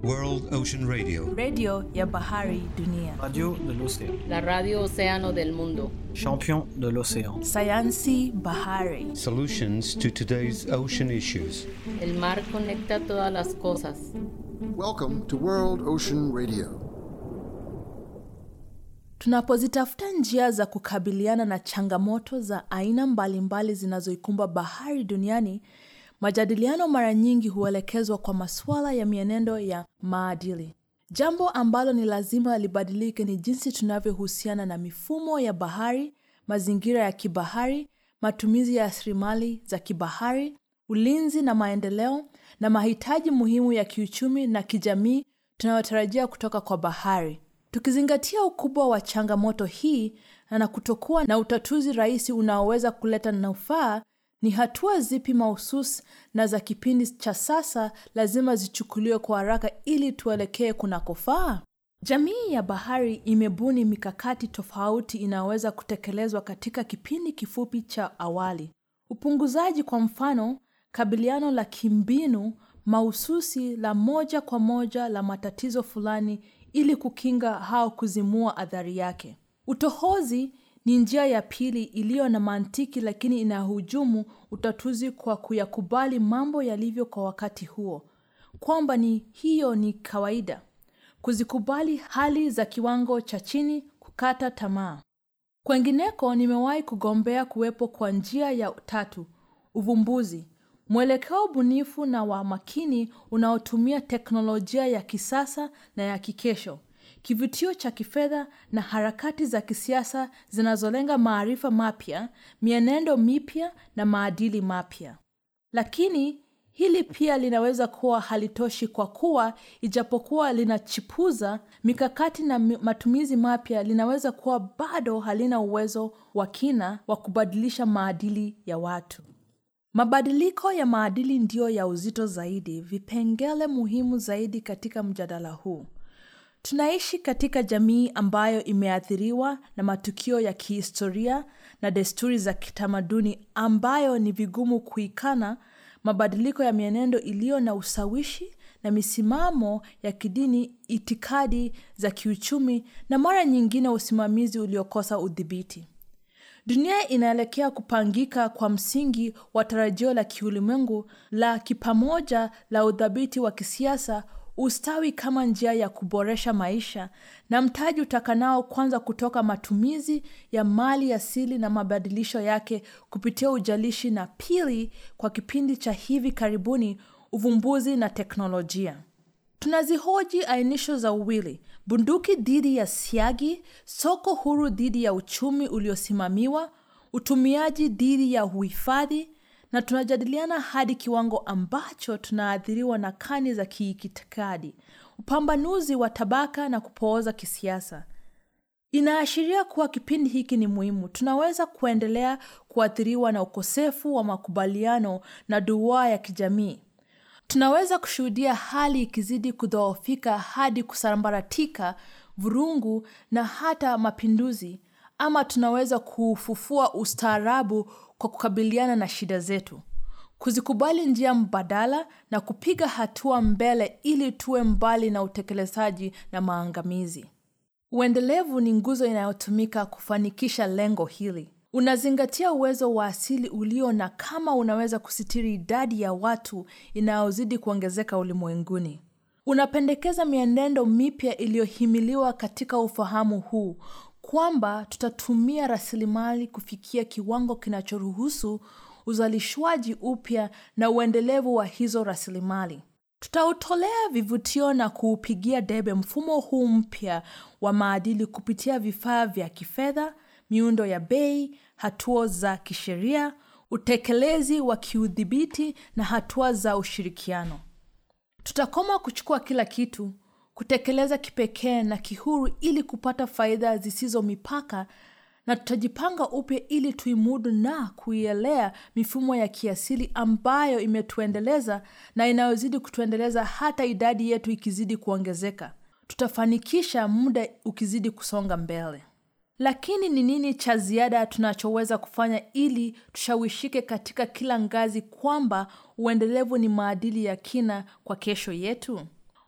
World Ocean Radio. redio ya bahari dunia, Radio de l'océan. La radio Océano del Mundo. Champion de l'océan. sayansi bahari, Solutions to today's ocean issues. El mar conecta todas las cosas. Welcome to World Ocean Radio. tunapozitafuta njia za kukabiliana na changamoto za aina mbalimbali zinazoikumba bahari duniani, majadiliano mara nyingi huelekezwa kwa masuala ya mienendo ya maadili. Jambo ambalo ni lazima libadilike ni jinsi tunavyohusiana na mifumo ya bahari, mazingira ya kibahari, matumizi ya rasilimali za kibahari, ulinzi na maendeleo, na mahitaji muhimu ya kiuchumi na kijamii tunayotarajia kutoka kwa bahari. Tukizingatia ukubwa wa changamoto hii na kutokuwa na utatuzi rahisi unaoweza kuleta nufaa, ni hatua zipi mahususi na za kipindi cha sasa lazima zichukuliwe kwa haraka ili tuelekee kunakofaa? Jamii ya bahari imebuni mikakati tofauti inayoweza kutekelezwa katika kipindi kifupi cha awali. Upunguzaji, kwa mfano, kabiliano la kimbinu mahususi la moja kwa moja la matatizo fulani ili kukinga au kuzimua athari yake. Utohozi ni njia ya pili iliyo na mantiki lakini inahujumu utatuzi kwa kuyakubali mambo yalivyo kwa wakati huo, kwamba ni hiyo ni kawaida, kuzikubali hali za kiwango cha chini, kukata tamaa. Kwengineko, nimewahi kugombea kuwepo kwa njia ya tatu, uvumbuzi, mwelekeo bunifu na wa makini unaotumia teknolojia ya kisasa na ya kikesho, kivutio cha kifedha na harakati za kisiasa zinazolenga maarifa mapya, mienendo mipya na maadili mapya. Lakini hili pia linaweza kuwa halitoshi kwa kuwa ijapokuwa linachipuza mikakati na mi- matumizi mapya, linaweza kuwa bado halina uwezo wa kina wa kubadilisha maadili ya watu. Mabadiliko ya maadili ndiyo ya uzito zaidi, vipengele muhimu zaidi katika mjadala huu. Tunaishi katika jamii ambayo imeathiriwa na matukio ya kihistoria na desturi za kitamaduni ambayo ni vigumu kuikana, mabadiliko ya mienendo iliyo na ushawishi na misimamo ya kidini, itikadi za kiuchumi na mara nyingine usimamizi uliokosa udhibiti. Dunia inaelekea kupangika kwa msingi wa tarajio la kiulimwengu la kipamoja la udhabiti wa kisiasa, ustawi kama njia ya kuboresha maisha na mtaji utakanao kwanza kutoka matumizi ya mali asili na mabadilisho yake kupitia ujalishi, na pili, kwa kipindi cha hivi karibuni, uvumbuzi na teknolojia. Tunazihoji ainisho za uwili, bunduki dhidi ya siagi, soko huru dhidi ya uchumi uliosimamiwa, utumiaji dhidi ya uhifadhi, na tunajadiliana hadi kiwango ambacho tunaathiriwa na kani za kiitikadi, upambanuzi wa tabaka na kupooza kisiasa. Inaashiria kuwa kipindi hiki ni muhimu. Tunaweza kuendelea kuathiriwa na ukosefu wa makubaliano na duaa ya kijamii. Tunaweza kushuhudia hali ikizidi kudhoofika hadi kusambaratika, vurungu na hata mapinduzi, ama tunaweza kuufufua ustaarabu kwa kukabiliana na shida zetu, kuzikubali njia mbadala na kupiga hatua mbele ili tuwe mbali na utekelezaji na maangamizi. Uendelevu ni nguzo inayotumika kufanikisha lengo hili. Unazingatia uwezo wa asili ulio na kama unaweza kusitiri idadi ya watu inayozidi kuongezeka ulimwenguni. Unapendekeza mienendo mipya iliyohimiliwa katika ufahamu huu kwamba tutatumia rasilimali kufikia kiwango kinachoruhusu uzalishwaji upya na uendelevu wa hizo rasilimali. Tutautolea vivutio na kuupigia debe mfumo huu mpya wa maadili kupitia vifaa vya kifedha, miundo ya bei, hatua za kisheria, utekelezi wa kiudhibiti na hatua za ushirikiano. Tutakoma kuchukua kila kitu, kutekeleza kipekee na kihuru ili kupata faida zisizo mipaka na tutajipanga upya ili tuimudu na kuielea mifumo ya kiasili ambayo imetuendeleza na inayozidi kutuendeleza hata idadi yetu ikizidi kuongezeka. Tutafanikisha muda ukizidi kusonga mbele. Lakini ni nini cha ziada tunachoweza kufanya ili tushawishike katika kila ngazi kwamba uendelevu ni maadili ya kina kwa kesho yetu?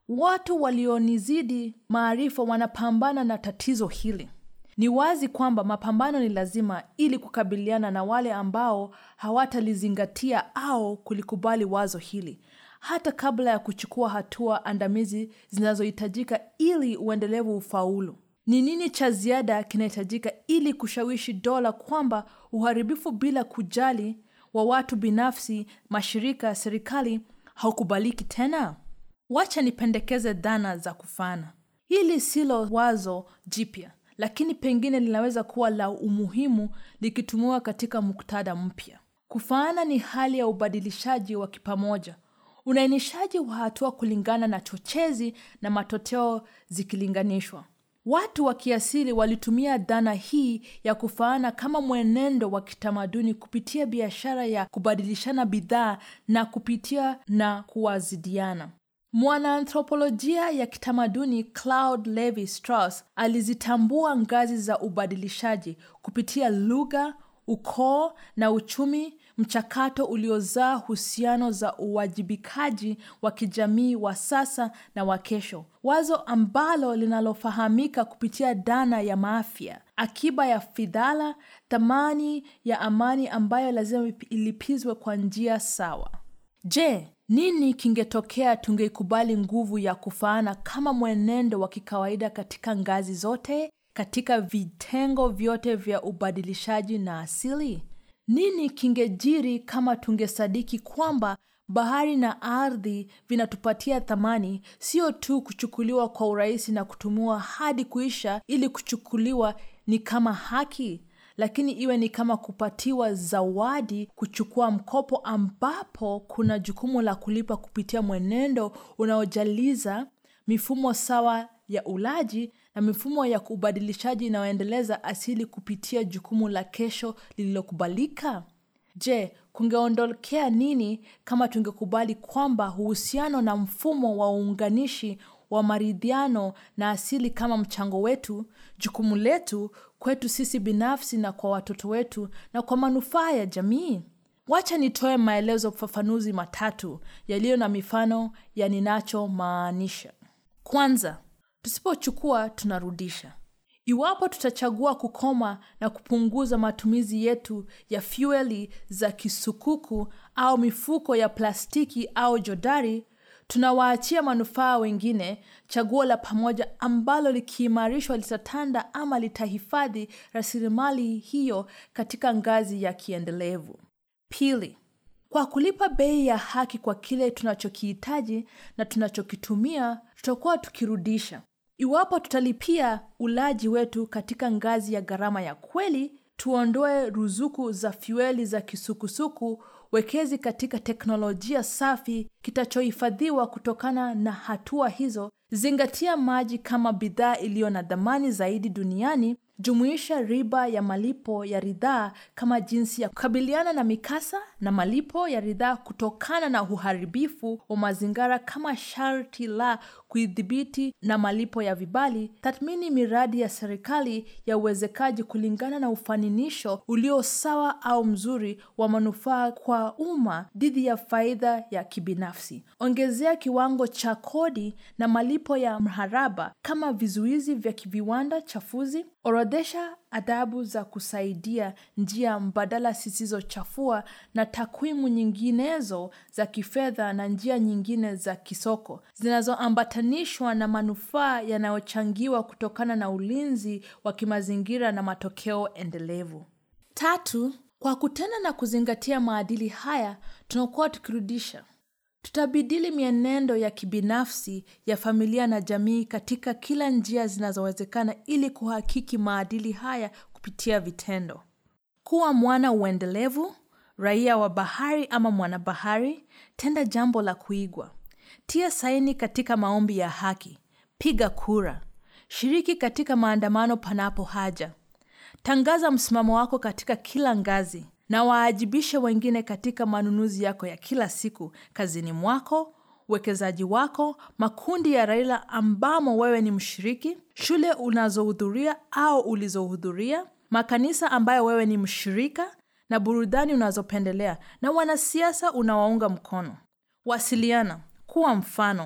watu walionizidi maarifa wanapambana na tatizo hili ni wazi kwamba mapambano ni lazima ili kukabiliana na wale ambao hawatalizingatia au kulikubali wazo hili hata kabla ya kuchukua hatua andamizi zinazohitajika ili uendelevu ufaulu ni nini cha ziada kinahitajika ili kushawishi dola kwamba uharibifu bila kujali wa watu binafsi mashirika ya serikali haukubaliki tena wacha nipendekeze dhana za kufana hili silo wazo jipya lakini pengine linaweza kuwa la umuhimu likitumiwa katika muktadha mpya kufaana ni hali ya ubadilishaji wa kipamoja uainishaji wa hatua kulingana na chochezi na matokeo zikilinganishwa watu wa kiasili walitumia dhana hii ya kufaana kama mwenendo wa kitamaduni kupitia biashara ya kubadilishana bidhaa na kupitia na kuwazidiana mwanaanthropolojia ya kitamaduni Claude Levi Strauss alizitambua ngazi za ubadilishaji kupitia lugha, ukoo na uchumi, mchakato uliozaa husiano za uwajibikaji wa kijamii wa sasa na wa kesho, wazo ambalo linalofahamika kupitia dhana ya maafya, akiba ya fidhala, thamani ya amani ambayo lazima ilipizwe kwa njia sawa. Je, nini kingetokea tungeikubali nguvu ya kufaana kama mwenendo wa kikawaida katika ngazi zote, katika vitengo vyote vya ubadilishaji na asili? Nini kingejiri kama tungesadiki kwamba bahari na ardhi vinatupatia thamani, sio tu kuchukuliwa kwa urahisi na kutumiwa hadi kuisha ili kuchukuliwa ni kama haki lakini iwe ni kama kupatiwa zawadi, kuchukua mkopo ambapo kuna jukumu la kulipa kupitia mwenendo unaojaliza mifumo sawa ya ulaji na mifumo ya ubadilishaji inayoendeleza asili kupitia jukumu la kesho lililokubalika. Je, kungeondokea nini kama tungekubali kwamba uhusiano na mfumo wa uunganishi wa maridhiano na asili kama mchango wetu, jukumu letu kwetu sisi binafsi na kwa watoto wetu na kwa manufaa ya jamii? Wacha nitoe maelezo fafanuzi matatu yaliyo na mifano ya ninachomaanisha. Kwanza, tusipochukua tunarudisha. Iwapo tutachagua kukoma na kupunguza matumizi yetu ya fueli za kisukuku au mifuko ya plastiki au jodari, tunawaachia manufaa wengine chaguo la pamoja ambalo likiimarishwa litatanda ama litahifadhi rasilimali hiyo katika ngazi ya kiendelevu. Pili, kwa kulipa bei ya haki kwa kile tunachokihitaji na tunachokitumia, tutakuwa tukirudisha. Iwapo tutalipia ulaji wetu katika ngazi ya gharama ya kweli, tuondoe ruzuku za fueli za kisukusuku, wekezi katika teknolojia safi kitachohifadhiwa kutokana na hatua hizo, zingatia maji kama bidhaa iliyo na dhamani zaidi duniani, jumuisha riba ya malipo ya ridhaa kama jinsi ya kukabiliana na mikasa na malipo ya ridhaa kutokana na uharibifu wa mazingira kama sharti la kuidhibiti na malipo ya vibali. Tathmini miradi ya serikali ya uwezekaji kulingana na ufaninisho ulio sawa au mzuri wa manufaa kwa umma dhidi ya faida ya kibinafsi. Ongezea kiwango cha kodi na malipo ya mharaba kama vizuizi vya kiviwanda chafuzi. Orodhesha adhabu za kusaidia njia mbadala zisizochafua na takwimu nyinginezo za kifedha na njia nyingine za kisoko zinazoambatanishwa na manufaa yanayochangiwa kutokana na ulinzi wa kimazingira na matokeo endelevu. Tatu, kwa kutenda na kuzingatia maadili haya, tunakuwa tukirudisha tutabadili mienendo ya kibinafsi ya familia na jamii katika kila njia zinazowezekana ili kuhakiki maadili haya kupitia vitendo. Kuwa mwana uendelevu, raia wa bahari ama mwanabahari, tenda jambo la kuigwa. Tia saini katika maombi ya haki. Piga kura. Shiriki katika maandamano panapo haja. Tangaza msimamo wako katika kila ngazi na waajibishe wengine katika manunuzi yako ya kila siku, kazini mwako, uwekezaji wako, makundi ya raia ambamo wewe ni mshiriki, shule unazohudhuria au ulizohudhuria, makanisa ambayo wewe ni mshirika, na burudani unazopendelea, na wanasiasa unawaunga mkono. Wasiliana, kuwa mfano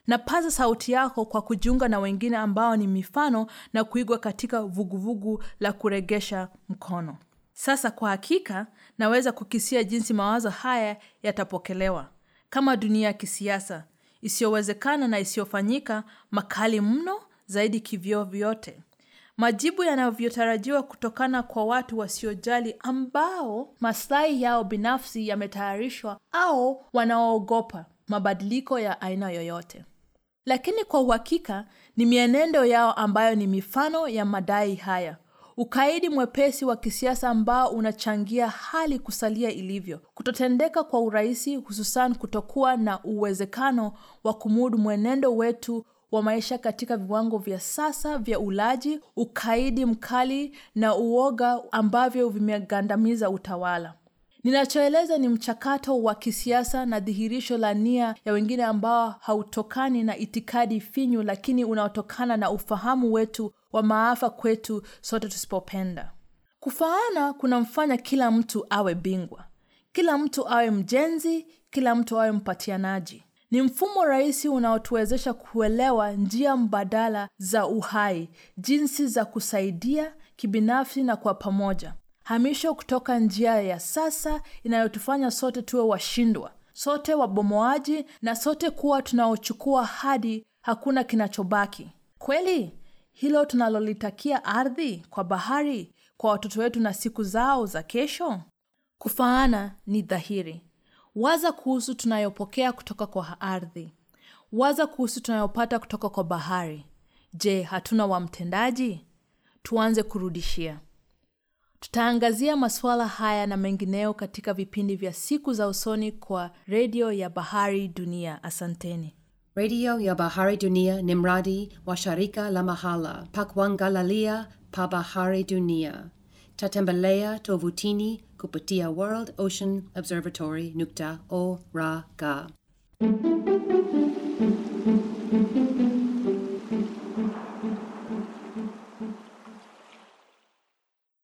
na paza sauti yako kwa kujiunga na wengine ambao ni mifano na kuigwa katika vuguvugu la kuregesha mkono sasa kwa hakika naweza kukisia jinsi mawazo haya yatapokelewa kama dunia ya kisiasa isiyowezekana na isiyofanyika makali mno zaidi kivyo vyote majibu yanavyotarajiwa kutokana kwa watu wasiojali ambao maslahi yao binafsi yametayarishwa au wanaoogopa mabadiliko ya aina yoyote lakini kwa uhakika ni mienendo yao ambayo ni mifano ya madai haya ukaidi mwepesi wa kisiasa ambao unachangia hali kusalia ilivyo kutotendeka kwa urahisi hususan kutokuwa na uwezekano wa kumudu mwenendo wetu wa maisha katika viwango vya sasa vya ulaji ukaidi mkali na uoga ambavyo vimegandamiza utawala ninachoeleza ni mchakato wa kisiasa na dhihirisho la nia ya wengine ambao hautokani na itikadi finyu lakini unaotokana na ufahamu wetu wa maafa kwetu sote tusipopenda kufaana kunamfanya kila mtu awe bingwa kila mtu awe mjenzi kila mtu awe mpatianaji ni mfumo rahisi unaotuwezesha kuelewa njia mbadala za uhai jinsi za kusaidia kibinafsi na kwa pamoja hamisho kutoka njia ya sasa inayotufanya sote tuwe washindwa sote wabomoaji na sote kuwa tunaochukua hadi hakuna kinachobaki kweli hilo tunalolitakia ardhi kwa bahari kwa watoto wetu na siku zao za kesho kufaana ni dhahiri waza kuhusu tunayopokea kutoka kwa ardhi waza kuhusu tunayopata kutoka kwa bahari je hatuna wa mtendaji tuanze kurudishia tutaangazia masuala haya na mengineo katika vipindi vya siku za usoni kwa redio ya bahari dunia asanteni redio ya bahari dunia ni mradi wa sharika la mahala pa kuangalalia pa bahari dunia tatembelea tovutini kupitia world ocean observatory nukta org